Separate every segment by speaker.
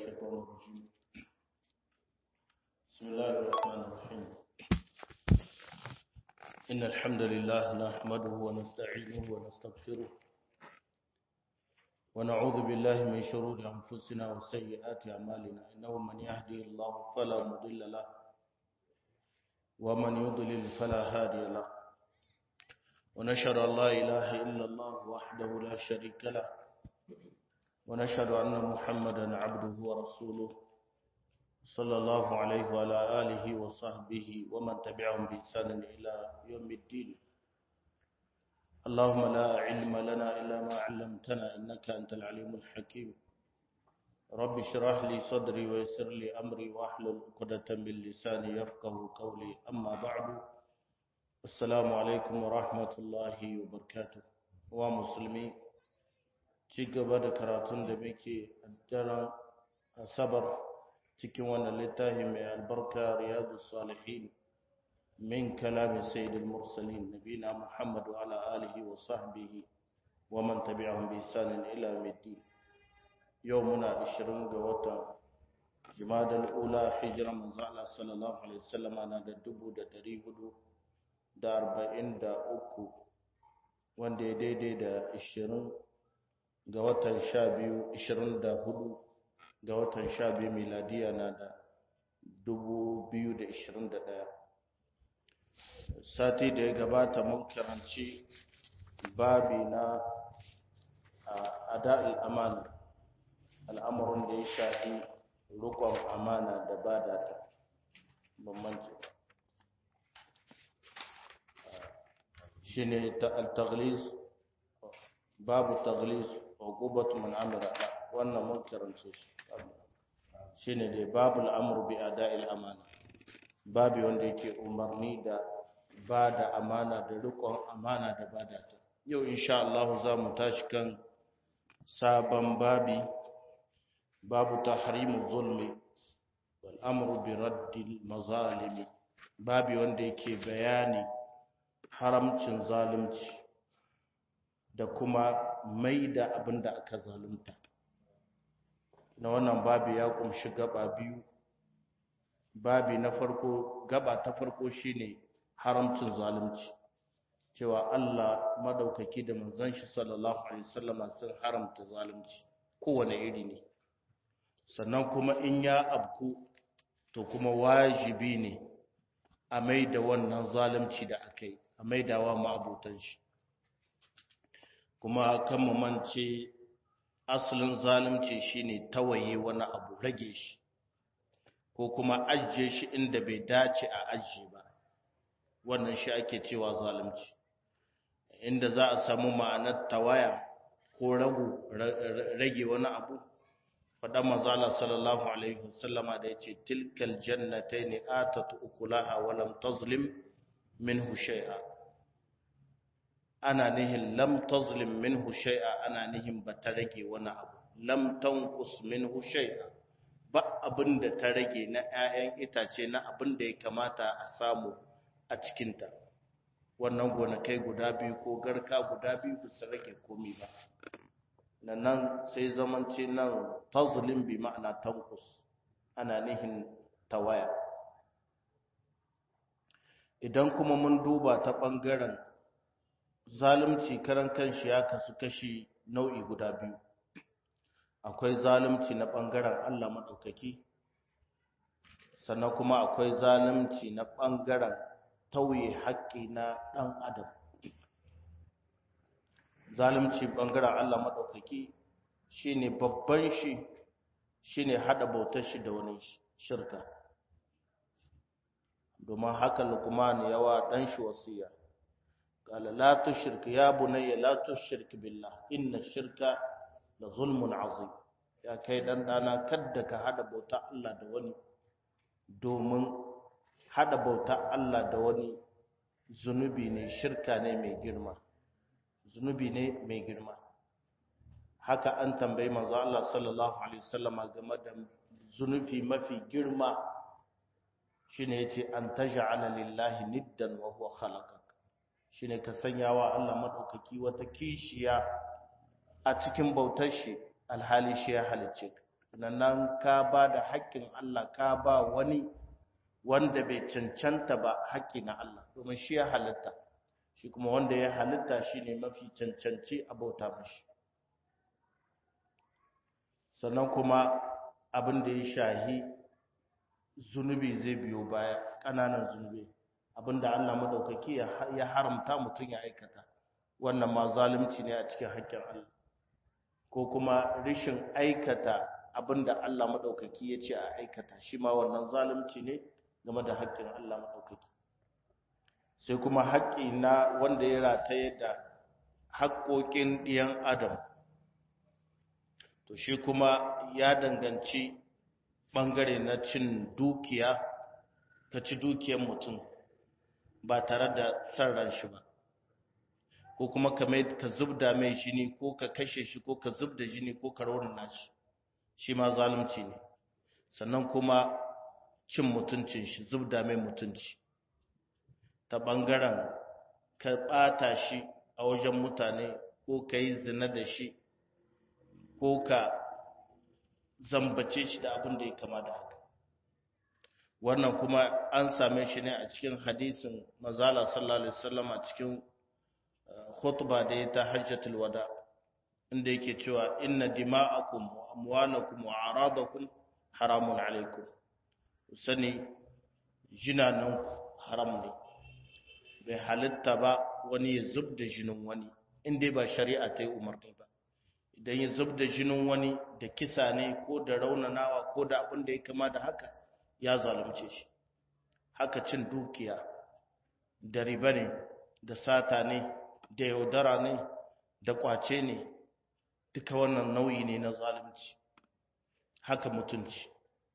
Speaker 1: الشيطان الرجيم بسم الله الرحمن الرحيم إن الحمد لله نحمده ونستعينه ونستغفره ونعوذ بالله من شرور أنفسنا وسيئات أعمالنا إنه من يهدي الله فلا مضل له ومن يضلل فلا هادي له ونشهد أن لا إله إلا الله وحده لا شريك له ونشهد أن محمدا عبده ورسوله صلى الله عليه وعلى آله وصحبه ومن تبعهم بإحسان إلى يوم الدين اللهم لا علم لنا إلا ما علمتنا إنك أنت العليم الحكيم رب اشرح لي صدري ويسر لي أمري واحلل عقدة من لساني يفقه قولي أما بعد السلام عليكم ورحمة الله وبركاته ومسلمين ci gaba da karatun da muke a daren asabar cikin wannan littafi mai albarka riyadu salihin min kalami sayyidul mursalin nabina muhammad wa ala alihi wa sahbihi wa man tabi'ahum bi ihsanin ila yawmiddin yau muna 20 ga watan jumadal ula hijran manzo Allah sallallahu alaihi wasallam na da 1443 wanda ya daidai da 20 ga watan sha biyu ishirin da hudu ga watan sha biyu miladiya na da dubu biyu da ishirin da ɗaya sati da ya gabata mun karanci babi na ada'il amana al'amuran da ya shafi rukon amana da ba da ta bambanci shi ne ta al-taghliz babu taghliz uqubatu man amira wannan mun karance shi shine dai babul amru bi ada'il amana babu wanda yake umarni da bada amana da riƙon amana da bada ta yau insha Allah za mu tashi kan sabon babi babu tahrimu zulmi wal amru bi raddil mazalimi babi wanda yake bayani haramcin zalunci da kuma mai da abin da aka zalunta na wannan babi ya kumshi gaba biyu babi na farko gaba ta farko shine haramcin zalunci cewa Allah madaukaki da manzon shi sallallahu alaihi wasallam sun haramta zalunci kowane iri ne sannan kuma in ya abku to kuma wajibi ne a mai da wannan zalunci da aka yi a maidawa ma'abutan shi kuma kan mu mance asalin zalunci shine tawaye wani abu rage shi ko kuma ajiye shi inda bai dace a ajiye ba wannan shi ake cewa zalunci inda za a samu ma'anar tawaya ko ragu rage wani abu faɗa mazala sallallahu alaihi wasallama da ya ce tilkal jannatai ne atatu ukulaha walam tazlim minhu shay'a ana nihin lam tazlim minhu shay'a ana nihin ba ta rage wani abu lam tanqus minhu shay'a ba abinda ta rage na 'ya'yan itace na abinda ya kamata a samu a cikin ta wannan gonakai guda biyu ko garka guda biyu ba su rage komai ba nan sai zamanci nan tazlim bi ma'ana tanqus ana nihin tawaya idan kuma mun duba ta bangaren zalunci karan kanshi ya kasu kashi nau'i guda biyu akwai zalunci na ɓangaren Allah maɗaukaki sannan kuma akwai zalunci na ɓangaren tauye haƙƙi na ɗan adam zalunci ɓangaren Allah maɗaukaki shine babban shi shine haɗa bautar shi da wani shirka domin haka lukman yawa ɗan shi wasiya قال لا تشرك يا بني لا تشرك بالله إن الشرك لظلم عظيم يا kai dan dana kadda ka hada bauta Allah da wani domin hada bauta Allah da wani zunubi ne shirka ne mai girma zunubi ne mai girma haka an tambayi manzo Allah sallallahu alaihi wasallam game da zunubi mafi girma shine yace an taj'ala lillahi niddan wa huwa khalaqa shine ka sanya wa Allah madaukaki wata kishiya a cikin bautar shi alhali shi ya halicce ka nan ka ba da haƙƙin Allah ka ba wani wanda bai cancanta ba haƙƙi na Allah domin shi ya halitta shi kuma wanda ya halitta shi ne mafi cancanci a bauta mashi sannan kuma abin da ya shahi zunubi zai biyo baya ƙananan zunubi abin da Allah maɗaukaki ya haramta mutum ya aikata wannan ma zalunci ne a cikin haƙƙin Allah ko kuma rishin aikata abin da Allah maɗaukaki ya ce a aikata shi ma wannan zalunci ne game da haƙƙin Allah maɗaukaki sai kuma haƙƙi na wanda ya rataye da haƙƙoƙin ɗiyan adam to shi kuma ya danganci ɓangare na cin dukiya ka ci dukiyar mutum ba tare da san ran shi ba ko kuma ka mai ka zubda mai jini ko ka kashe shi ko ka zubda jini ko ka raunana shi shi ma zalunci ne sannan kuma cin mutuncin shi zubda mai mutunci ta ɓangaren ka ɓata shi a wajen mutane ko ka yi zina da shi ko ka zambace shi da abin da ya kama da haka wannan kuma an same shi ne a cikin hadisin mazala sallallahu alaihi wasallam a cikin khutba da ya ta hajjatul wada inda yake cewa inna dima'akum wa amwalakum wa aradakum haramun alaikum sani jinananku haram ne bai halitta ba wani ya zub da jinin wani inda ba shari'a ta yi umarni ba idan ya zub da jinin wani da kisa ne ko da raunanawa ko da abin da ya kama da haka ya zalunce shi haka cin dukiya da riba ne da sata ne da yaudara ne da kwace ne duka wannan nau'i ne na zalunci haka mutunci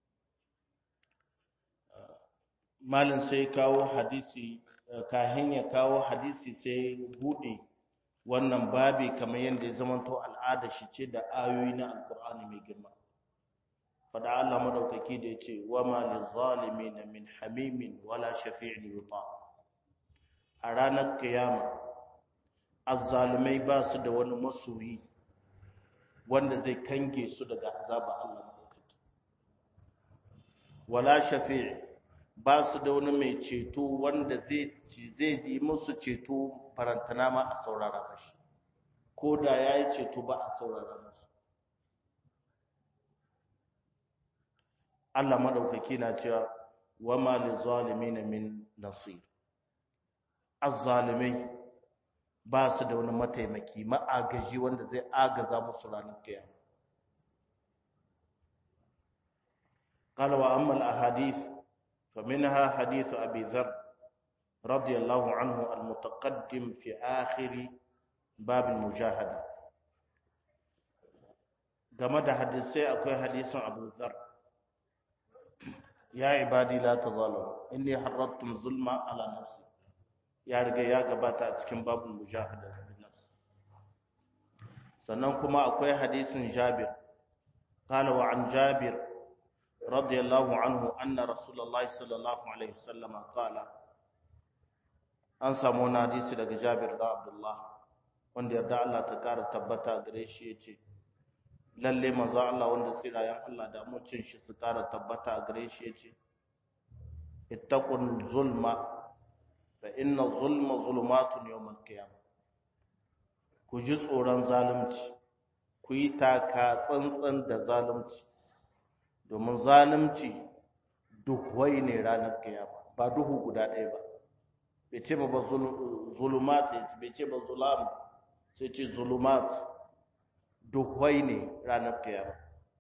Speaker 1: malin sai kawo hadisi kahin ya kawo hadisi sai bude wannan babi kamar yadda ya zamanto al'ada shi ce da ayoyi na alkur'ani mai girma fada Allah madaukaki da yace wa ma lizalimin min hamimin wala shafi'in yuta a ranar kiyama azzalimai ba su da wani masoyi wanda zai kange su daga azaba Allah madaukaki wala shafi'i ba su da wani mai ceto wanda zai zai yi musu ceto farantana ma a saurara mashi ko da ya yi ceto ba a saurara masu Allah maɗaukaki na cewa wa ma li zalimin min nasir azzalimai ba su da wani mataimaki ma'agaji wanda zai agaza musu ranar kiyama قال وأما الأحاديث فمنها حديث أبي ذر رضي الله عنه المتقدم في آخر باب المجاهدة game da hadisai akwai hadisin Abu Dharr ya ibadi la tazalamu inni harrattum zulma ala nafsi ya riga ya gabata a cikin babul mujahada bin nafs sannan kuma akwai hadisin Jabir qala wa an Jabir radiyallahu anhu anna rasulullahi sallallahu alaihi wasallam qala an samu wani hadisi daga Jabir da Abdullah wanda yarda Allah ta kara tabbata gare shi yace lalle manzo Allah wanda sirayan Allah da mucin shi su kara tabbata gare shi yace ittaqul zulma fa inna zulma zulumatun yawmal qiyamah ku ji tsoron zalunci ku yi taka tsantsan da zalunci domin zalunci duhuwai ne ranar kiyama ba duhu guda ɗaya ba bai ce ba zulumat bai ce ba zulam sai ce zulumat duhuwai ne ranar kiyama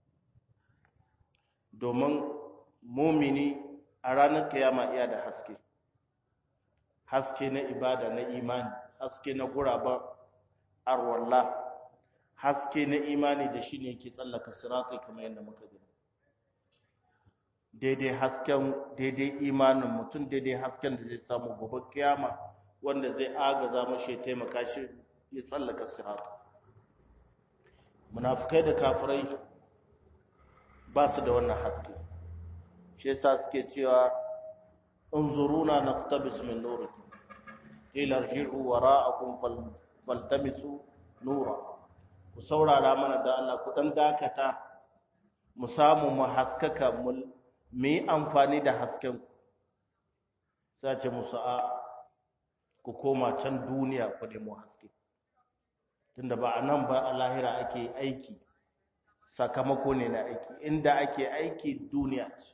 Speaker 1: domin mumini a ranar kiyama iya da haske haske na ibada na imani haske na guraba arwallah haske na imani da shi ne ke tsallaka siratai kamar yadda muka gani daidai hasken daidai imanin mutum daidai hasken da zai samu gobe kiyama wanda zai agaza mashi ya taimaka shi ya tsallaka sirata munafikai da kafirai ba su da wannan haske shi yasa suke cewa unzuruna naqtabis min nurikum ila irji'u wara'akum faltamisu nura ku saurara mana da Allah ku dan dakata mu samu mu haskaka mu yi amfani da hasken sai ce musu a ku koma can duniya ku nemo haske tunda ba a nan ba a lahira ake aiki sakamako ne na aiki inda ake aiki duniya ce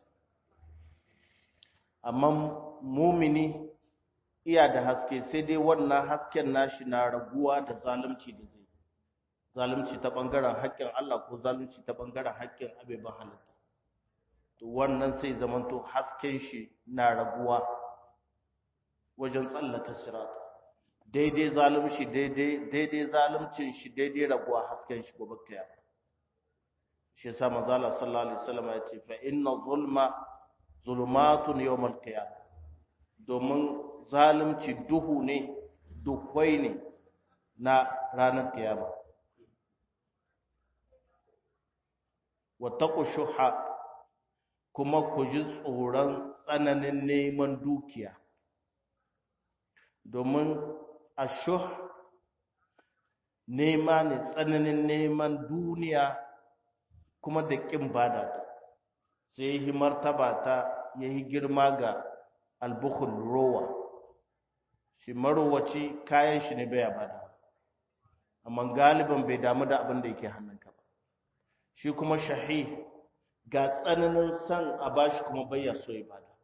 Speaker 1: amma mumini iya da haske sai dai wannan hasken nashi na raguwa da zalunci da zai zalunci ta bangaren haƙƙin Allah ko zalunci ta bangaren haƙƙin abeban halitta to wannan sai zamanto hasken shi na raguwa wajen tsallaka sirata daidai zalunci daidai daidai zaluncin shi daidai raguwa hasken shi gobe kiyama shi yasa manzo Allah sallallahu alaihi wasallam ya ce fa inna zulma zulumatun yawmal qiyamah domin zalunci duhu ne dukwai ne na ranar kiyama wattaqu shuha kuma ku ji tsoron tsananin neman dukiya domin ashuh nema ne tsananin neman duniya kuma da ƙin bada ta sai yi martaba ta ya yi girma ga albukhul rowa shi marowaci kayan shi ne baya bada amma galiban bai damu da abin da yake hannunka ba shi kuma shahi ga tsananin san a bashi kuma bayya so ya bada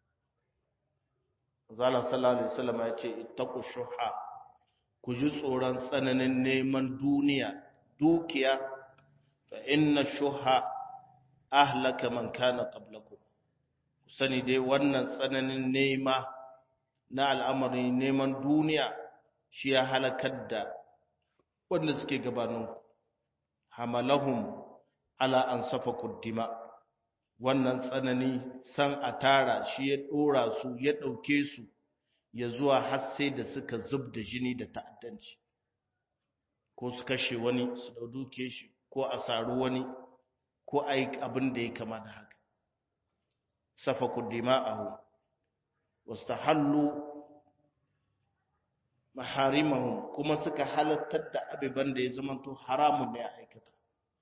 Speaker 1: Zala sallallahu alaihi wasallam ya ce ittaqu shuha ku ji tsoron tsananin neman duniya dukiya fa inna shuha ahlaka man kana qablakum sani dai wannan tsananin nema na al'amarin neman duniya shi ya halakar da wanda suke gabanin hamalahum ala an safa kuddima wannan tsanani san a tara shi ya dora su ya dauke su ya zuwa har sai da suka zub da jini da ta'addanci ko su kashe wani su dauke shi ko a saru wani ko a yi abin da ya kama da haka safaku dima'ahu wastahallu maharimahum kuma suka halattar da abiban da ya zamanto haramun ne a aikata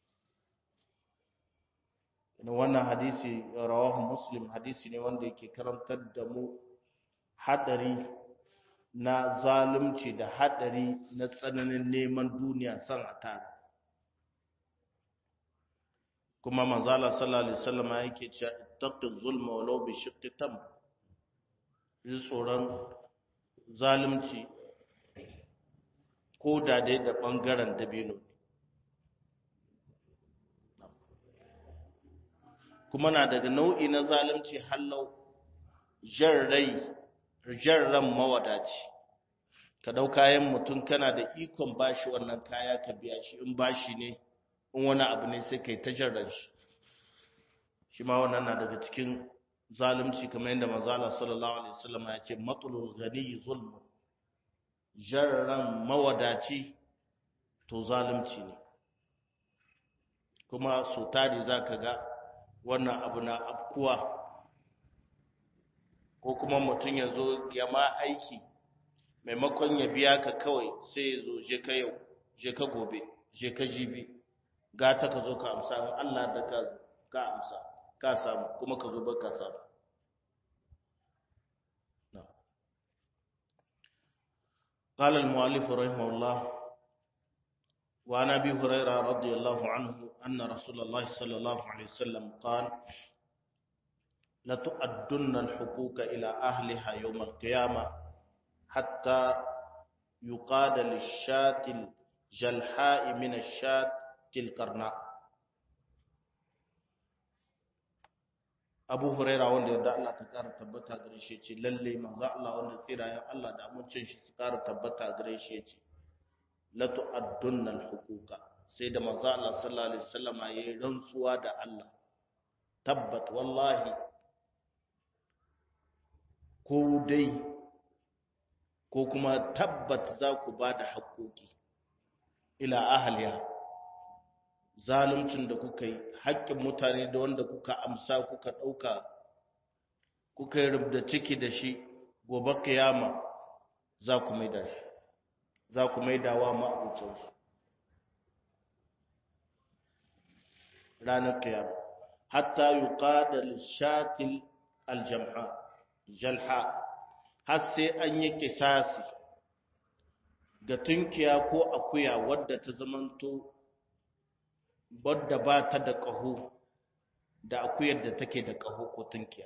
Speaker 1: wannan hadisi rawahu muslim hadisi ne wanda yake karantar da mu hadari na zalunci da hadari na tsananin neman duniya san a tara kuma manzala sallallahu alaihi wasallam yake cewa ittaqu zulma walau bi shiqqi tam yi tsoron zalunci ko da dai da bangaren dabino kuma na daga nau'i na zalunci hallau jarrai jarran mawadaci ka dau kayan mutum kana da ikon bashi wannan kaya ka biya shi in bashi ne in wani abu ne sai kai ta jarran shi shi ma wannan na daga cikin zalunci kamar yadda manzo Allah sallallahu alaihi wasallam ya ce matlul ghani zulm jarran mawadaci to zalunci ne kuma so tari zaka ga wannan abu na afkuwa ko kuma mutum ya zo ya ma aiki maimakon ya biya ka kawai sai ya zo je ka yau je ka gobe je ka jibi gata ka zo ka amsa in Allah da ka ka amsa ka samu kuma ka zo ka samu قال المؤلف رحمه الله وعن ابي هريره رضي الله عنه ان رسول الله صلى الله عليه وسلم قال لتؤدن الحقوق الى اهلها يوم القيامه حتى يقاد للشاة الجلحاء من الشاة القرناء Abu Huraira wanda yarda Allah ta ƙara tabbata gare shi ce lalle manzo Allah wanda tsirayen Allah da amincin shi su ƙara tabbata gare shi ce la tu'addunna al-huquqa sai da manzo Allah sallallahu alaihi wasallama yayi rantsuwa da Allah tabbat wallahi ko dai ko kuma tabbat za ku ba da haƙoƙi ila ahliya zaluncin da kuka yi haƙƙin mutane da wanda kuka amsa kuka ɗauka kuka yi rubda ciki da shi gobe kiyama za ku maida shi za ku maida wa ma'abucinsu ranar kiyama hatta yuqada lishatil aljamha jalha har sai an yi kisasi ga tunkiya ko akuya wadda ta zamanto wadda ba ta da ƙaho da akuyar da take da ƙaho ko tunkiya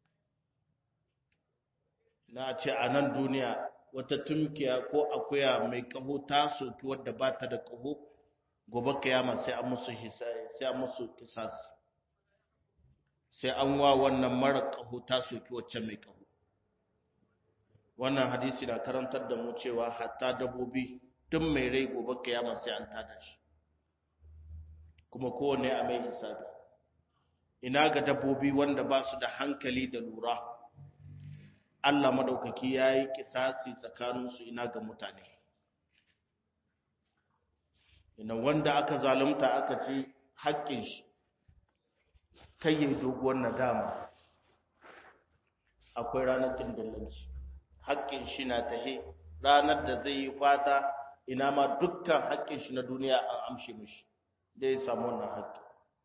Speaker 1: na ce a nan duniya wata tunkiya ko akuya mai ƙaho ta soki wadda ba ta da ƙaho gobe kiyama sai an musu sai an musu kisasi sai an wa wannan mara ƙaho ta soki wacce mai ƙaho wannan hadisi na karantar da mu cewa hatta dabbobi tun mai rai gobe kiyama sai an tada shi kuma kowane a mai hisabi ina ga dabbobi wanda ba su da hankali da lura Allah madaukaki ya yi kisasi tsakaninsu ina ga mutane ina wanda aka zalunta aka ci haƙƙin shi kai yi doguwar nadama akwai ranar kindillanci haƙƙin shi na tahe ranar da zai yi fata ina ma dukkan haƙƙin shi na duniya an amshe mishi da ya samu wannan haƙƙi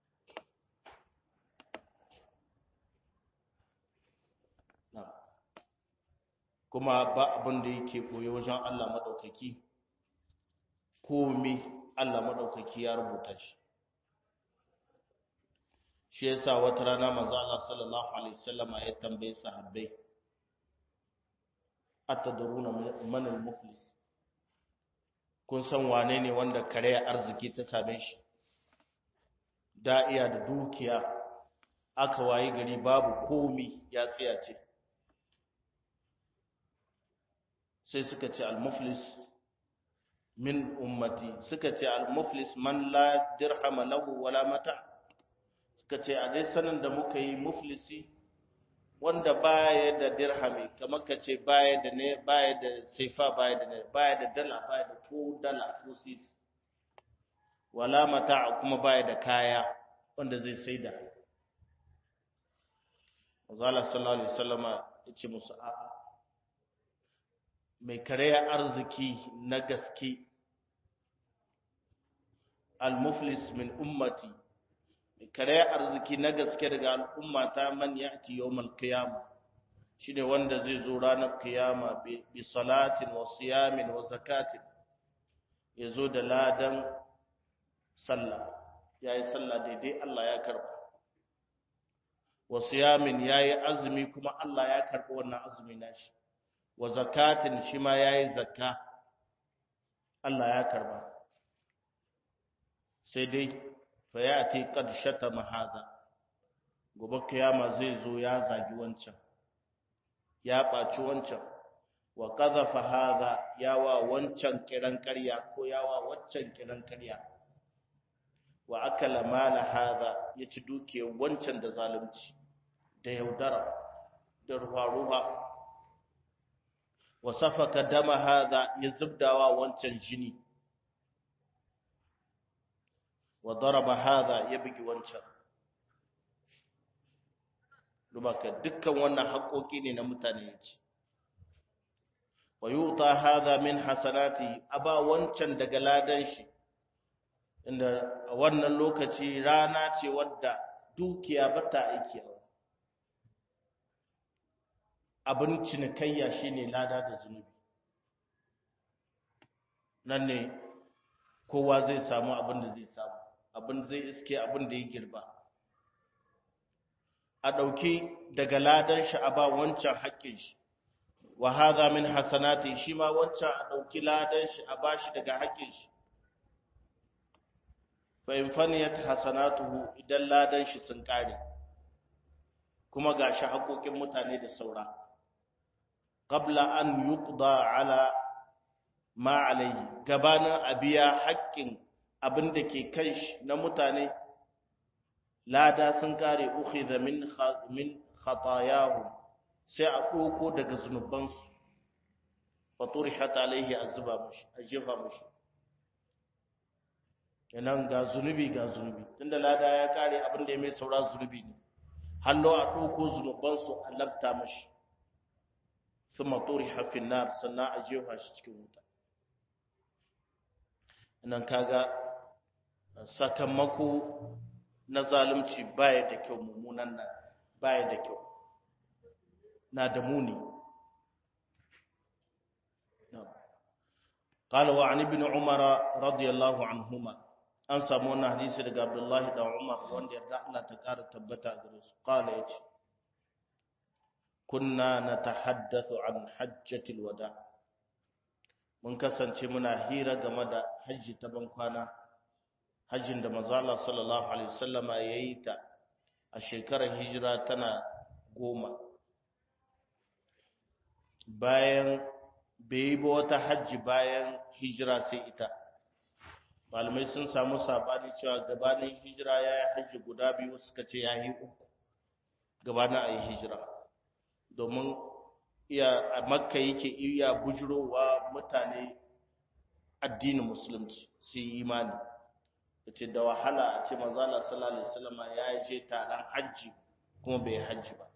Speaker 1: kuma ba abin da yake koyo wajen Allah maɗaukaki komi Allah maɗaukaki ya rubuta shi shi yasa wata rana manzo Allah sallallahu alaihi wasallama ya tambaye sahabbai atadruna man al-muflis kun san wane ne wanda kare arziki ta same shi da iya da dukiya aka wayi gari babu komi ya tsaya ce sai suka ce al-muflis min ummati suka ce al-muflis man la dirhama lahu wala mata suka ce a dai sanin da muka yi muflisi wanda baya da dirhami kamar ka ce baya da ne baya da saifa baya da ne baya da dala baya da ko dala ko sisi wala mata kuma baya da kaya wanda zai saida Azala sallallahu alaihi wasallama yace musu a'a mai karaya arziki na gaske al-muflis min ummati mai karaya arziki na gaske daga al'ummata man ya'ti yawmal qiyamah shine wanda zai zo ranar kiyama bi salatin wa siyamin wa zakatin yazo da ladan sallah yayi sallah daidai Allah ya karba wa siyamin yayi azumi kuma Allah ya karba wannan azumi nashi wa zakatin shi ma yayi zakka Allah ya karba sai dai fa yati qad shatama hadha gobe kiyama zai zo ya zagi wancan ya ɓaci wancan wa ƙazafa haza yawa wancan kiran ƙarya ko yawa waccan kiran ƙarya wa akala mala haza ya ci dukiyar wancan da zalunci da yaudara da ruwa-ruwa wa safaka dama haza ya zubdawa wancan jini wa daraba haza ya bugi wancan Lumaka dukkan wannan haƙoƙi ne na mutane ya ce. Wa yuta hadha min hasanati aba wancan daga ladan shi inda a wannan lokaci rana ce wadda dukiya bata aiki a abin cinikayya shine lada da zunubi nan ne kowa zai samu abin da zai samu abin zai iske abin da ya girba a ɗauki daga ladan shi a ba wancan haƙƙin shi wa hadha min hasanati shi ma wancan a ɗauki ladan shi a bashi daga haƙƙin shi fa in faniyat hasanatuhu idan ladan shi sun kare kuma gashi haƙoƙin mutane da saura qabla an yuqda ala ma alayhi gabanin abiya haƙƙin abin da ke kan shi na mutane lada sun kare ukhidha min min khatayahum sai a doko daga zunubansu fa turihat alaihi azba mushi ajefa mushi kenan ga zunubi ga zunubi tunda lada ya kare abin da ya mai saura zunubi ne hallo a doko zunubansu a labta mushi thumma turiha fi nar sannan a jefa shi cikin wuta nan kaga sakamako na zalunci baya da kyau mummunan nan baya da kyau na da muni قال وعن ابن عمر رضي الله عنهما an samu wannan hadisi daga Abdullahi da Umar wanda yarda Allah ta kara tabbata gare su qala yace kunna natahaddathu an hajjatil wada mun kasance muna hira game da hajji ta ban kwana hajjin da manzo Allah sallallahu alaihi wasallama yayi ta a shekarar hijira tana goma bayan bai ba wata hajji bayan hijira sai ita malamai sun samu sabani cewa gabanin hijira ya yi hajji guda biyu suka ce ya yi uku gabanin a yi hijira domin iya a makka yake iya bujurowa mutane addinin musulunci su yi imani da ce da wahala a ce mazala sallallahu alaihi wasallam ya je taron hajji kuma bai hajji ba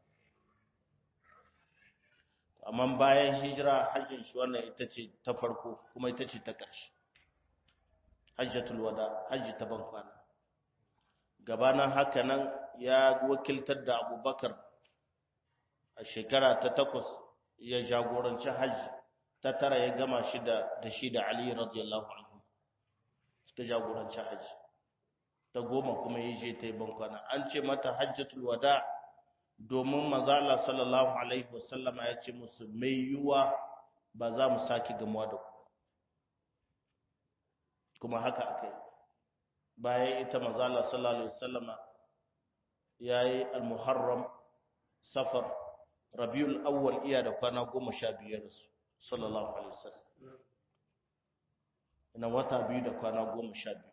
Speaker 1: amma bayan hijira hajjin shi wannan ita ce ta farko kuma ita ce ta ƙarshe hajjatul wada hajji ta ban kwana gabanin haka nan ya wakiltar da abubakar a shekara ta takwas ya jagoranci hajji ta tara ya gama shi da da shi da ali radiyallahu anhu suka jagoranci hajji ta goma kuma ya je ta yi ban kwana an ce mata hajjatul wada domin mazala sallallahu alaihi wasallama ya ce musu mai yiwuwa ba za mu sake gamuwa da ku kuma haka aka yi bayan ita mazala sallallahu alaihi wasallama ya yi al-muharram safar rabiul awwal iya da kwana goma sha biyar su sallallahu alaihi wasallam ina wata biyu da kwana goma sha biyu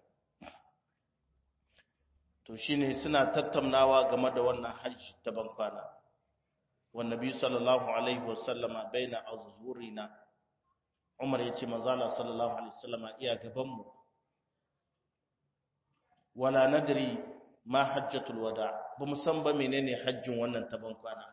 Speaker 1: to shine suna tattaunawa game da wannan hajji ta bankwana wannabi sallallahu alaihi wasallama baina azhurina Umar yace manzala sallallahu alaihi wasallama iya gaban mu wala nadri ma hajjatul wada ba mu san ba menene hajjin wannan ta bankwana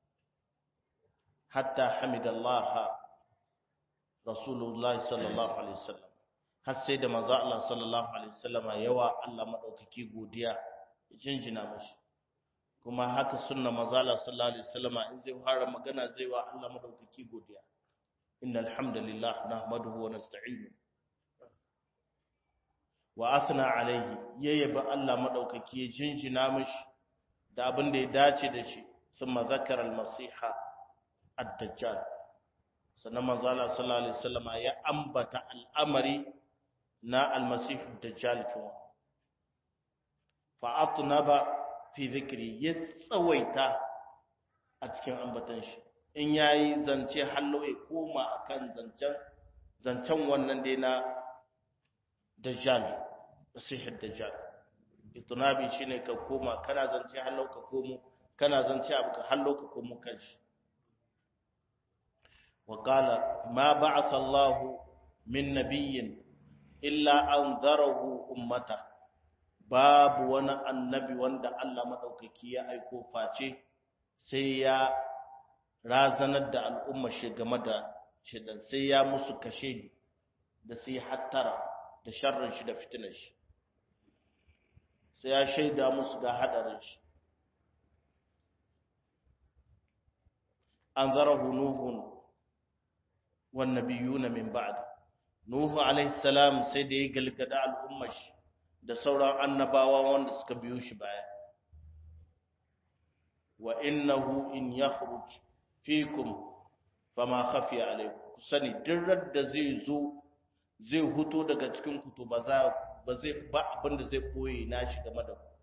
Speaker 1: hatta hamidallah rasulullah sallallahu alaihi wasallam har sai da manzo Allah sallallahu alaihi wasallama yawa Allah madaukaki godiya jinjina mashi kuma haka sunna manzo Allah sallallahu alaihi wasallama in zai fara magana zai wa Allah madaukaki godiya innal hamdalillah nahmaduhu wa nasta'inu wa athna alaihi yayyaba Allah madaukaki ya jinjina mashi da abin da ya dace da shi thumma zakara al-masiha ad-dajjal sannan manzo Allah sallallahu alaihi wasallama ya ambata al'amari na almasihu dajjal kuma fa'atnaba fi dhikri ya tsawaita a cikin ambatan shi in yayi zance hallo ya koma akan zancen zancen wannan dai na dajjal masihu dajjal itnabi shine ka koma kana zance hallo ka komo kana zance abu ka hallo ka komo kanshi wa qala ma ba'atha Allahu min nabiyyin illa an zarahu ummata babu wani annabi wanda Allah maɗaukaki ya aiko face sai ya razanar da al'umma shi game da shidan sai ya musu kashe da sai hattara da sharrin shi da fitinar shi sai ya shaida musu ga hadarin shi an zarahu nuhun wan nabiyuna min ba'di Nuhu alaihi salam sai da ya galgada al'ummar shi da sauran annabawa wanda suka biyo shi baya. Wa innahu in yakhruj fikum fama khafiya alaikum ku sani duk da zai zo zai huto daga cikin ku to ba za ba zai ba abin da zai boye na shi game da ku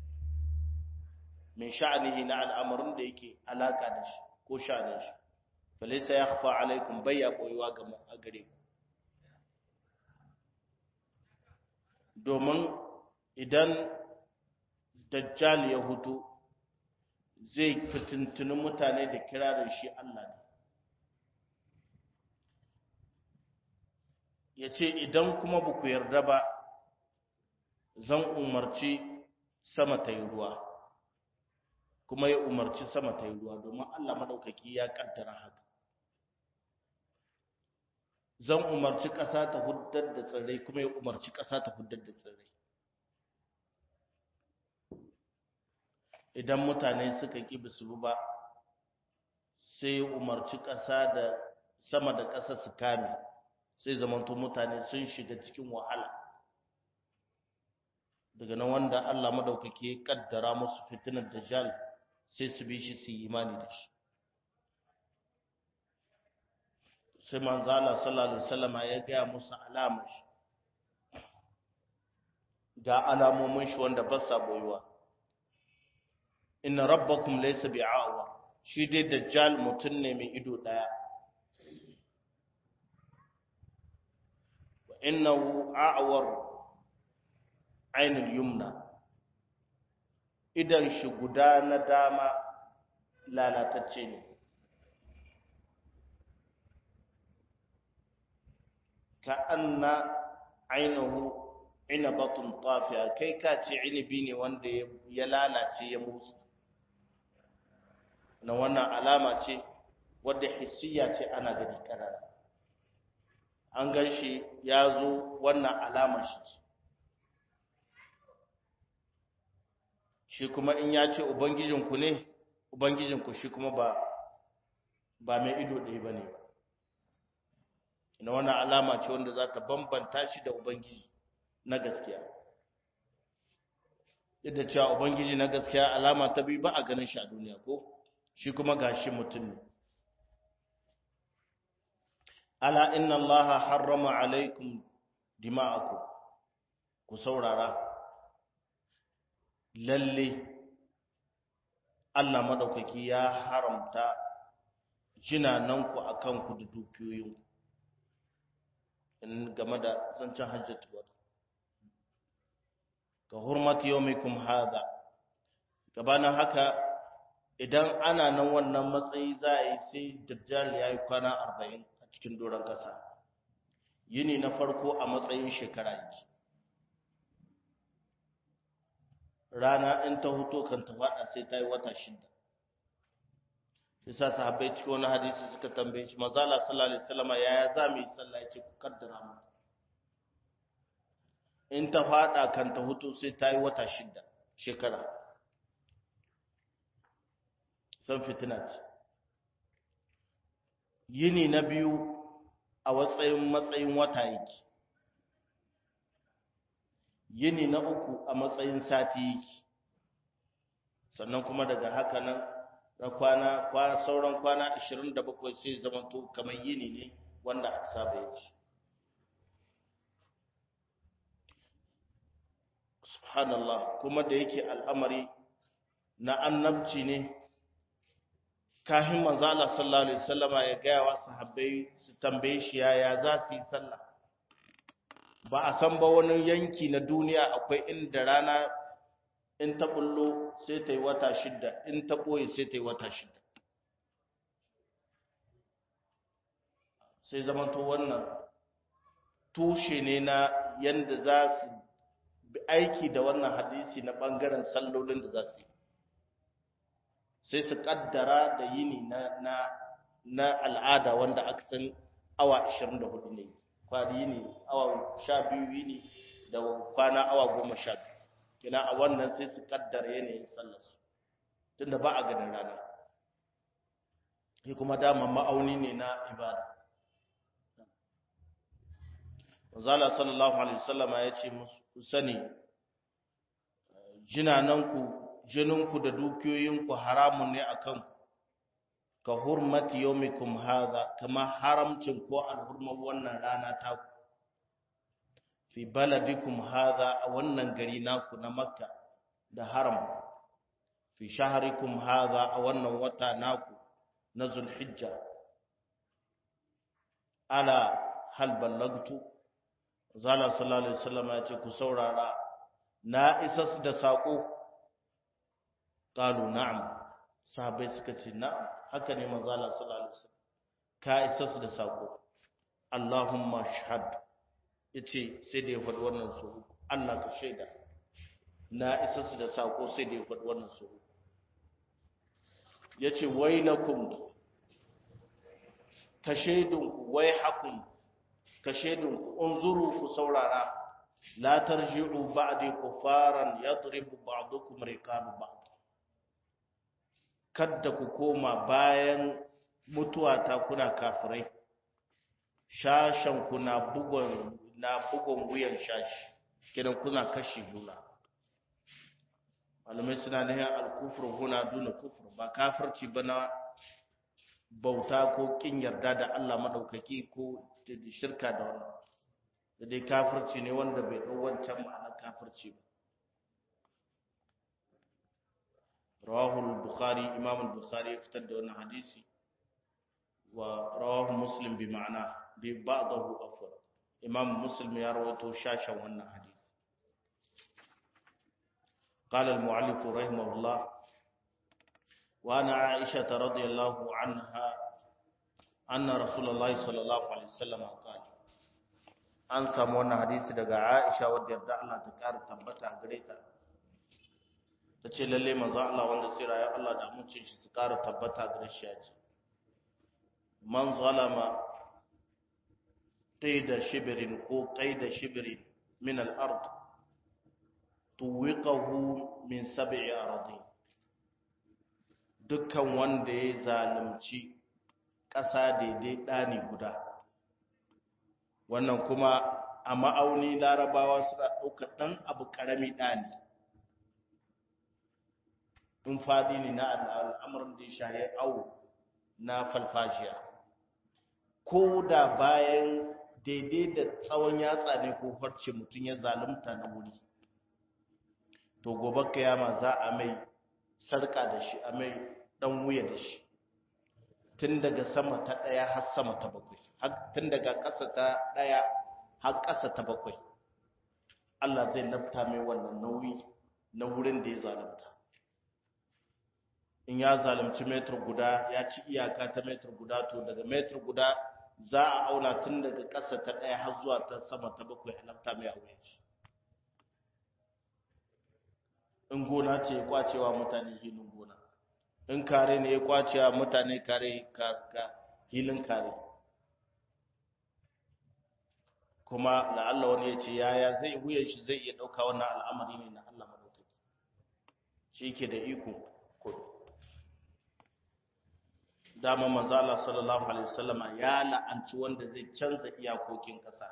Speaker 1: min sha'anihi na al'amarin da yake alaka da shi ko sha'anin shi falaysa yakhfa alaikum bayya boyewa ga gare ku domin idan dajjal ya hutu zai fitintuni mutane da kirarin shi Allah ne ya ce idan kuma ba ku yarda ba zan umarci sama ta yi ruwa kuma ya umarci sama ta yi ruwa domin Allah maɗaukaki ya ƙaddara haka zan umarci ƙasa ta huddar da tsirrai kuma ya umarci ƙasa ta huddar da tsirrai idan mutane suka ƙi bisu ba sai umarci ƙasa da sama da ƙasa su kame sai zamanto mutane sun shiga cikin wahala daga nan wanda Allah madaukake ya kaddara musu fitinar dajjal sai su bi shi su yi imani da shi sai manzo Allah sallallahu alaihi wasallam ya ga musu alamar shi ga alamomin shi wanda ba sa boyuwa inna rabbakum laysa bi'awa shi dai dajjal mutun ne mai ido daya wa innahu a'war ainul yumna idan shi guda na dama lalatacce ne ka anna ainihu inabatun tafiya kai ka ce inibi ne wanda ya lalace ya musu na wannan alama ce wadda hissiya ce ana gani karara an gan shi ya zo wannan alama shi ce shi kuma in ya ce ubangijinku ne ubangijinku shi kuma ba ba mai ido ɗaya ba ne ba na wannan alama ce wanda za ta bambanta shi da ubangiji na gaskiya yadda cewa ubangiji na gaskiya alama ta biyu ba a ganin shi a duniya ko shi kuma gashi mutum ne ala inna allaha harrama alaikum dima'akum ku saurara lalle Allah madaukaki ya haramta jinananku akan ku da dukiyoyinku in game da zancen hajjatu wada ka hurmati yawmikum hadha gabanin haka idan ana nan wannan matsayi za a yi sai dajjal ya yi kwana arba'in a cikin doron ƙasa yini na farko a matsayin shekara yake rana in ta huto kan ta faɗa sai ta yi wata shida yasa sahabbai cikin wani hadisi suka tambaye shi mazala sallallahu alaihi wasallam yaya za mu yi sallah yake ku kaddara mu in ta fada kan ta hutu sai ta yi wata shida shekara san fitina ce yini na biyu a matsayin matsayin wata yake yini na uku a matsayin sati yake sannan kuma daga haka nan na kwana kwana sauran kwana 27 sai zamanto kamar yini ne wanda aka saba yake subhanallah kuma da yake al'amari na annabci ne kahin manzo Allah sallallahu alaihi wasallama ya ga wa sahabbai su tambaye shi yaya za su yi sallah ba a san ba wani yanki na duniya akwai inda rana in ta bullo sai ta yi wata shidda in ta ɓoye sai ta yi wata shidda sai zamanto wannan tushe ne na yadda za su aiki da wannan hadisi na ɓangaren sallolin da za su yi sai su ƙaddara da yini na, na, na al'ada wanda aka san awa 24 ne kwari yini awa 12 yini da kwana awa 12 kina a wannan sai su kaddara yanayin sallarsu tunda ba a ganin rana shi kuma dama ma'auni ne na ibada Zala sallallahu alaihi wasallama ya ce musu sani jinananku jininku da dukiyoyinku haramun ne akan ka hurmati yawmikum hadha kama haramcin ko alhurman wannan rana taku fi baladikum hadha a wannan gari naku na makka da haram fi shaharikum hadha a wannan wata naku na zulhijja ala hal ballagtu zala sallallahu alaihi wasallam ya ce ku saurara na isas da sako qalu na'am sahabbai suka ce na'am haka ne manzo Allah sallallahu alaihi wasallam ka isas da sako Allahumma shahad yace sai da ya faɗi wannan su Allah ka shaida na isa su da sako sai da ya faɗi wannan su yace wailakum ka shaidunku wai hakun ka shaidunku unzuru ku saurara la tarji'u ba'di kufaran yadribu ba'dukum riqabu ba'd kadda ku koma bayan mutuwa ta kuna kafirai shashen ku na bugon na bugon wuyan shashi kidan kuna kashi juna malamai suna nihin alkufur huna duna kufur ba kafirci ba na bauta ko kin yarda da Allah madaukaki ko shirka da wannan da dai kafirci ne wanda bai dau wancan ma'anar kafirci ba rawahu al-bukhari imam al-bukhari ya fitar da wannan hadisi wa rawahu muslim bi ma'ana bi ba'dahu afwa imam muslim ya rawaito shashan wannan hadisi قال المؤلف رحمه الله وعن عائشة رضي الله عنها أن رسول الله صلى الله عليه وسلم قال an samu wannan hadisi daga Aisha wadda yarda Allah ta ƙara tabbata a gare ta ta ce lalle manzo Allah wanda tsira ya Allah da mucin shi su ƙara tabbata gare shi ya ce man zalama qaida shibrin ko qaida shibrin min al-ard tuwiqahu min sab'i aradin dukkan wanda ya zalunci ƙasa daidai ɗani guda wannan kuma a ma'auni larabawa suna ɗaukar ɗan abu ƙarami ɗani in faɗi ne na al'amuran da ya shaye au na falfashiya ko da bayan daidai da tsawon yatsa ne ko farce mutum ya zalunta na wuri to gobe kiyama za a mai sarka da shi a mai ɗan wuya da shi tun daga sama ta ɗaya har sama ta bakwai tun daga ƙasa ta ɗaya har ƙasa ta bakwai Allah zai lafta mai wannan nauyi na wurin da ya zalunta in ya zalunci metar guda ya ci iyaka ta metar guda to daga metar guda za a auna tun daga ƙasa ta ɗaya har zuwa ta sama ta bakwai a lafta mai a wuyan shi in gona ce ya kwacewa mutane hilin gona in kare ne ya kwacewa mutane kare hilin kare kuma la'alla wani ya ce yaya zai wuyan shi zai iya ɗauka wannan al'amari ne na Allah maɗaukaki shi ke da iko kudu dama manzo Allah sallallahu alaihi wasallama ya la'anci wanda zai canza iyakokin ƙasa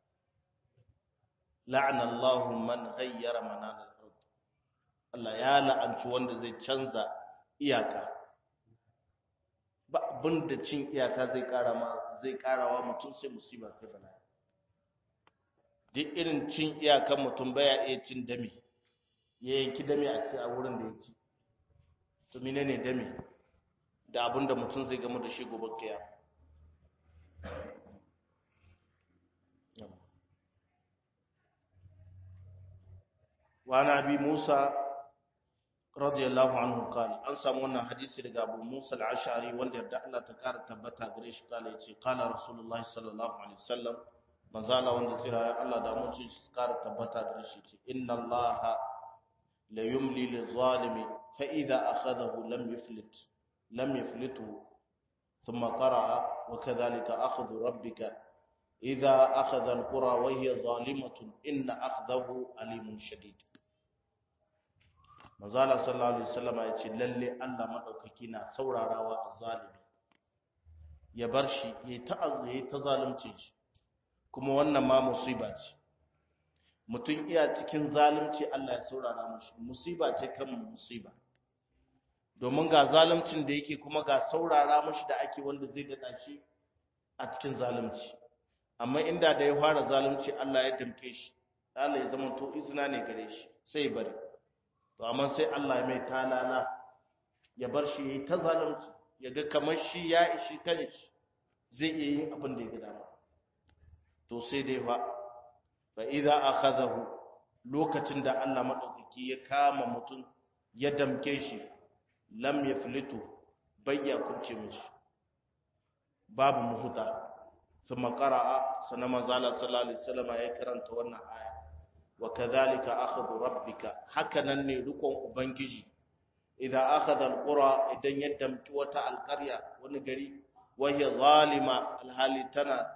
Speaker 1: la'ana Allahu man ghayyara manal ard Allah ya la'anci wanda zai canza iyaka ba abinda cin iyaka zai ƙara ma zai ƙarawa mutum sai musiba sai bala'i duk irin cin iyakan mutum baya iya cin dami ya yanki dami a ci a wurin da ya ci to menene dami da abin da mutum zai gama da shi gobe kiya wa na bi musa radiyallahu anhu qala an samu wannan hadisi daga abu musa al-ashari wanda yarda Allah ta kara tabbata gare shi kala yace qala rasulullahi sallallahu alaihi wasallam manzala wanda tsira ya Allah da mutum shi kara tabbata gare shi ce inna allaha la yumli lil-zalimi fa idha akhadahu lam yuflit لم يفلته ثم قرأ وكذلك أخذ ربك إذا أخذ القرى وهي ظالمة إن أخذه أليم شديد mazala sallallahu alaihi wasallam ya ce lalle Allah madaukaki na saurarawa azzalimi ya bar shi yayi ta yayi ta zalunci shi kuma wannan ma musiba ce mutum iya cikin zalunci Allah ya saurara mushi musiba ce kan musiba domin ga zaluncin da yake kuma ga saurara mashi da ake wanda zai dada shi a cikin zalunci amma inda da ya fara zalunci Allah ya damke shi Allah ya zama to izina ne gare shi sai bari to amma sai Allah ya mai talala ya bar shi yayi ta zalunci ya ga kamar shi ya ishi kanshi zai iya yin abin da ya ga dama to sai dai fa fa idza akhadahu lokacin da Allah madaukaki ya kama mutum ya damke shi lam yaflitu bayya kubce mishi babu muhuta thumma qara'a sana manzala sallallahu alaihi wasallam ya karanta wannan aya wa kadhalika akhadhu rabbika hakanan ne rukun ubangiji idza akhadha alqura idan ya damki wata alqarya wani gari wa hiya zalima alhali tana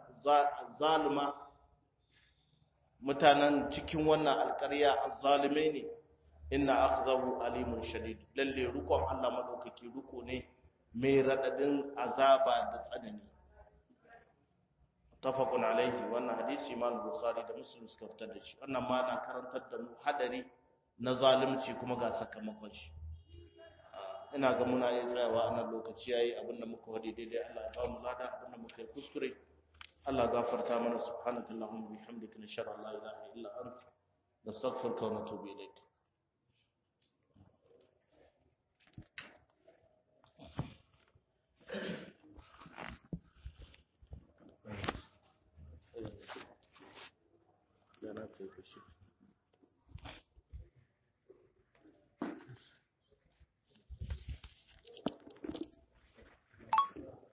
Speaker 1: zalima mutanen cikin wannan alqarya azzalimai ne inna akhdahu alimun shadid lalle rukon Allah madaukaki ruko ne mai radadin azaba da tsanani tafaqun alaihi wannan hadisi imam bukhari da muslim suka fitar da shi wannan ma na karantar da mu hadari na zalunci kuma ga sakamakon shi ina ga muna iya tsayawa a nan lokaci yayi abinda muka wadi daidai Allah ya ba mu lada abinda muka yi kuskure Allah gafarta mana subhanaka allahumma bihamdika nashhadu an la ilaha illa anta nastaghfiruka wa natubu ilayk Yana kai kashi.